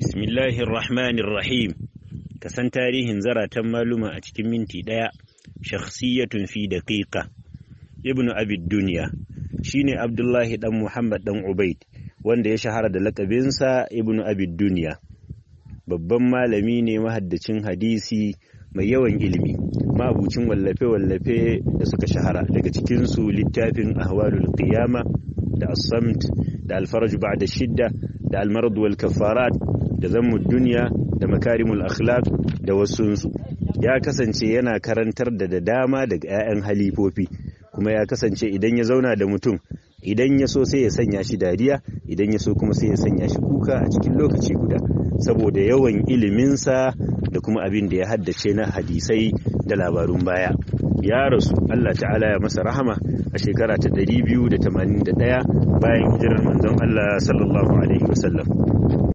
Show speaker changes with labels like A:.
A: Bismillahir Rahmanir Rahim. Ka san tarihin zaratan maluma a cikin minti ɗaya, shakhsiyatun fi daqiqa. Ibn Abid Duniya shine Abdullahi dan Muhammad dan Ubaid wanda ya shahara da lakabinsa Ibn Abid Duniya. Babban malami ne mahaddacin hadisi mai yawan ilimi, mabucin wallafe-wallafe da suka shahara daga cikinsu littafin Ahwalul Qiyama da As-Samt da Al-Faraj ba'da Shidda da Al-Marad wal Kafarat da Zammud Duniya da Makarimul Akhlaq da wasunsu. Ya kasance yana karantar da da dama daga 'ya'yan halifofi kuma ya kasance idan ya zauna da mutum idan ya so sai ya sanya shi dariya idan ya so kuma sai ya sanya shi kuka a cikin lokaci guda saboda yawan iliminsa da kuma abin da ya haddace na hadisai da labarun baya ya rasu Allah ta'ala ya masa rahama a shekara ta 281 bayan hijirar manzon Allah sallallahu alaihi wasallam